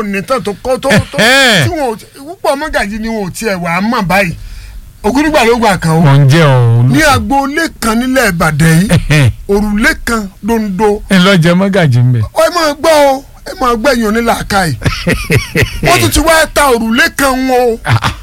ò ní tán tó kọ́ tó tó Ẹ̀hẹ́n. tí wọn ò púpọ̀ mọ́gàjì ni wọn ò tiẹ̀ wà á mọ̀ báyìí ògúnúgbà ló gbà kan o mọ̀ ń jẹ́ òun. ní agboolé kan nílẹ̀ Ìbàdàn yìí òrùlé kan dondo ẹ lọ jẹ mọ́gàjì ń bẹ̀. ẹ máa gbọ́ o ẹ máa gbẹ̀yìn onílàáká yìí wọ́n tún ti wá ta òrùlé kan wọn o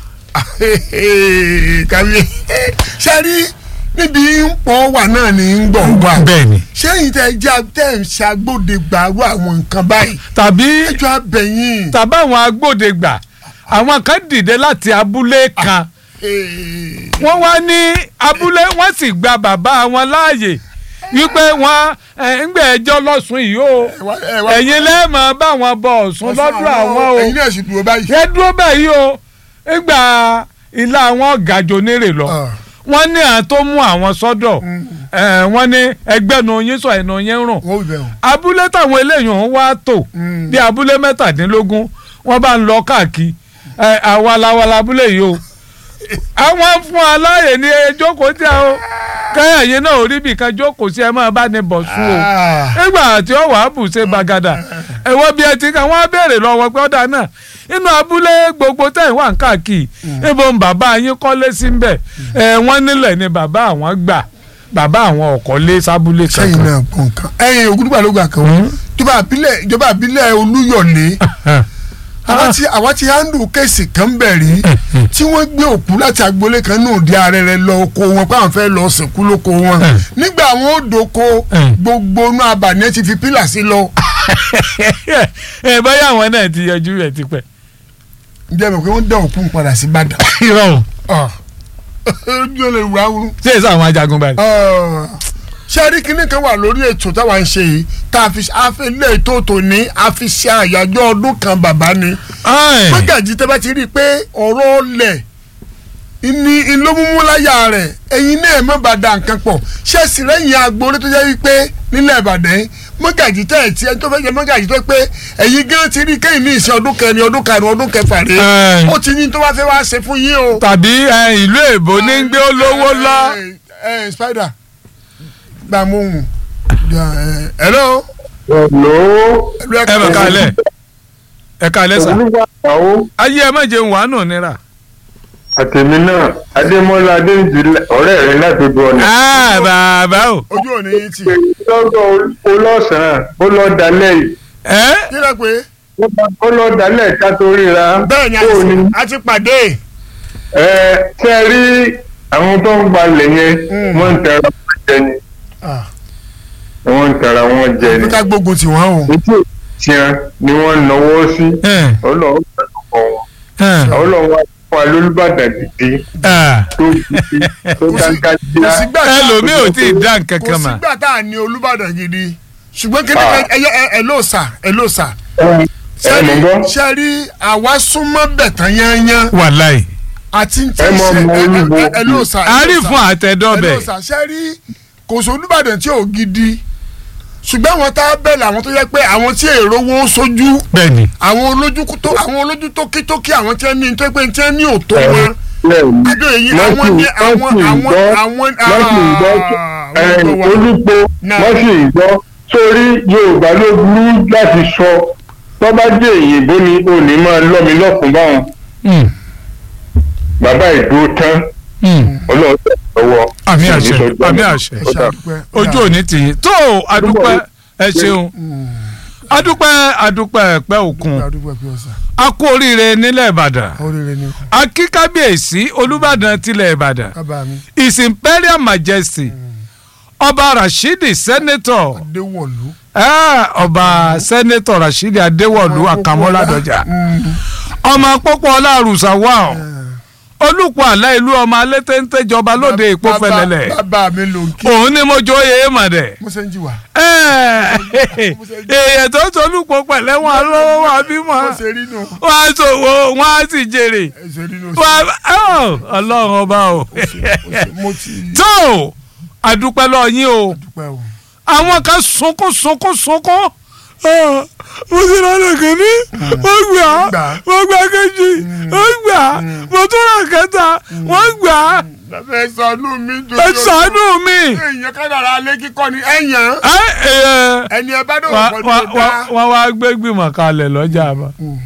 kàwé sẹ́rí níbi ń pọ̀ wà náà ní ń gbọ̀ wà bẹ́ẹ̀ ni. sẹ́yìn tẹ́ jẹ́ tẹ́ ń ṣàgbọ́dẹ gbàrú àwọn nǹkan báyìí tàbí ẹjọ́ abẹ́yìn tàbí àwọn agbódegbà àwọn kan dìde láti abúlé kan wọ́n wá ní abúlé wọ́n sì gba bàbá wọn láàyè wípé wọ́n ẹ̀, ń gbé ẹjọ́ lọ́sùn yìí o ẹ̀yin lẹ́ẹ̀mọ́ bá wọn bọ Ọ̀ṣun lọ́dún àwọn o ẹ̀yin náà sì dúró báyìí. ẹ dúró báyìí o nígbà ilé àwọn gàjò nírè lọ Ah. wọ́n ní àwọn tó mú àwọn sọ́dọ̀ ẹ̀, wọ́n ní ẹgbẹ́nu yín sọ ẹ̀nu yín rùn wọ́n wí bẹ́ẹ̀ o. abúlé táwọn eléyìí ń wá tò Mm. bí abúlé mẹ́tàdínlógún wọ́n bá ń lọ káàkiri ẹ, àwalawala abúlé yìí o àwọn fún aláyè ní ẹjọ́kọ̀ tí a o kẹ́yà yín náà orí bìkan jókòó sí ẹ máa bá ní bọ̀ sùn o Ah. nígbà tí ó wàá bù ṣe gbàgàdà ẹ̀wọ́ bí ẹ ti kàn wọ́n á béèrè lọ́wọ́ pé ọ̀dà náà inú abúlé gbogbo tẹ̀ wà ń káàkiri ibo ń bàbá yín kọ́lé sí ń bẹ̀ ẹ̀ wọ́n nílẹ̀ ni bàbá àwọn gbà bàbá àwọn ọ̀kọ́lé sábúlé sẹ́yìn kankan. náà gbọ́ nǹkan. ẹ̀yin ògúndùgbà ló gbà kan o. ìjọba àbílẹ̀ ìjọba àbílẹ̀ olúyọ̀lé àwa ti àwa ti handle kéèsì kan bẹ̀ rí tí wọ́n gbé òkú láti agboolé kan náà di arẹrẹ lọ oko wọn pé àwọn fẹ́ lọ sìnkú lóko wọn nígbà àwọn ò doko gbogbo inú abàní ti fi pílà sí lọ. ẹ báyà àwọn náà ti yọjú rẹ̀ tipẹ́. ǹjẹ́ mọ̀ pé wọ́n dá òkú ń padà sí Ìbàdàn. irọ́ o ojú ò lè wá wúrú. ṣé èso àwọn ajagun báyìí. ṣé rí kinní kan wà lórí ètò táwa ń ṣe yìí tá a fi ilé ètò tòní a fi ṣe àyájọ́ ọdún kan bàbá ni. mọ́gàjì tẹ́ bá ti rí i pé ọ̀rọ̀ ọlẹ̀ ní ìlómúmúláyà rẹ̀ ẹ̀yin náà mọ̀ bá da nǹkan pọ̀ ṣé sì rẹ́yìn agboolé tó jẹ́ wípé nílẹ̀ Ìbàdàn yìí mọ́gàjì tẹ́ ẹ̀ tí ẹni tó fẹ́ jẹ mọ́gàjì tó pé ẹ̀yin gan ti rí kéyìn ní ìṣe ọdún kẹrin ọdún karùn-ún ọdún kẹfà rèé Ẹ̀. ó ti ní tó bá fẹ́ wá ṣe fún yín o. tàbí ẹ, ìlú èbó ní ń gbé olówó lọ. ẹ ẹ spider gba mú un hello. Hello. ẹ bẹ̀ kalẹ̀ ẹ kalẹ̀ sà. Olúwa àwọn ayé ẹ má jẹun wàánù nira. àtẹ̀mí náà Adémọ́lá Adéǹjì ọ̀rẹ́ rẹ̀ láti gbọ́ ọ̀nà. Ah, bàbá o. ojú òní yìí tì. lọ́gọ́ olọ́sàn-án ó lọ dalẹ̀ yìí ẹ kí ló pé ó lọ dalẹ̀ ká tó ríra. bẹ́ẹ̀ ni a Ó ní, ti- a ti pàdé. ẹ ṣe rí àwọn tó ń gbalẹ̀ yẹn Mm. wọ́n ń tẹ̀ra wọn jẹ ni Ah, wọ́n ń tẹ̀ra wọn jẹ ni. bí ká gbógun tì wọ́n o. ojú ìtìyàn ni wọ́n ń náwó sí ẹ ọlọ́run pẹ̀lú ọkọ̀ wọn. ẹ ọlọ́run wá fún wa lólùbàdàn gidi ẹ. tó gidi tó Kò sí- dáńgá kò já. sígbà tá a- ẹlòmíì ò tí ì dá nǹkan kò kan mà. sígbà tá a ní Olúbàdàn gidi ṣùgbọ́n kí ni Ah. ẹ ẹ ẹ ló sà ẹ ló sà. ẹ ẹ mọ̀ gbọ́. ṣe rí àwa súnmọ́ bẹ̀tán yányán wàláì. àti tí Ẹ mọ̀ ṣe mọ̀ ẹ- ẹ- olúbo. ẹ- ẹ ló sà. ẹ ló àárín sà. fún àtẹ̀dọ́bẹ̀. ẹlò ṣàṣẹ rí kò sí Olúbàdàn tí ò gidi ṣùgbọ́n àwọn tá a bẹ̀rẹ̀ àwọn tó yẹ pé àwọn tí èrò wọn sójú bẹ́ẹ̀ni. àwọn olójú tó àwọn olójú tó kí tó kí àwọn tí wọ́n ní tó pé tí wọ́n ní òtó Ẹ, wọn bẹ́ẹ̀ni. adó èyí Wọ́n àwọn sì- ní wọ́n àwọn sì ń àwọn gbọ́- àwọn wọ́n sì ń gbọ́ ah, ẹ, wọ́n gbọ́ wa. olùpọ̀ Náà. wọ́n sì ń gbọ́ sórí Yorùbá ló burú láti sọ tó bá dé òyìnbó ni ò ní máa lọ́ mi lọ́kùn báwọn Mm, bàbá ìdúró tán mm. Ọlọ́run tẹ̀ lọ́wọ́. àmì Sì ní àṣẹ sọ́jọ́ àmì náà. àṣẹ Ẹ ṣe àdúpẹ́. ojú òní tì yín tó adúpẹ́ ẹ ṣeun adúpẹ́ adúpẹ́ ẹ̀pẹ́ òkun àdúpẹ́ pé ọ̀sán a kú oríire nílẹ̀ Ìbàdàn oríire ni a kí kábíyèsí Olúbàdàn tilẹ̀ Ìbàdàn kábà mi His Imperial Majesty ọba Rashidi Senator Adéwọ̀lú. Ah, ọba Senator Rashidi Adéwọ̀lú Àkànmọ́ládọ́jà ọmọ pọ́pọ́ ọlárùsà wà ọ́ olùpọ̀ àlá ìlú ọmọ alẹ́tẹ́ńtẹ́ jọba lóde èpo Bàbá- fẹlẹ́lẹ̀ bàbá mi ló ń kí òun ni mo jọ yé mọ̀dẹ̀ mo ṣe ń jí wa. èèyàn tó tolúpọ̀ pẹ̀lẹ́ wọn lọ́wọ́ wọn bímọ mo ṣe rí nù. wọn á ṣòwò wọn á sì jèrè ẹ ṣe rí nù. Wọn á- Ọ́, ọlọ́run ọba o mo ti tó àdúpẹ́ lọ yín o dúpẹ́ o. àwọn kan sunkún sunkún sunkún Ah, mo ti rà lẹ́kẹ̀ẹ́ ní wọ́n gbà á Gbà á. wọ́n gbà kejì wọ́n gbà á mo tún rà kẹta wọ́n gbà á ẹ ṣàánú mi dùn. ẹ ṣàánú mi. èèyàn kádàrá alẹ́ kíkọ́ ni ẹ̀yàn Ẹ, ẹ, ẹni ẹ bá dòwò wọ́n pọ̀ ní wọ́n- ọ̀dà. wọ́n wá gbé gbìmọ̀ kalẹ̀ lọ́jà àbá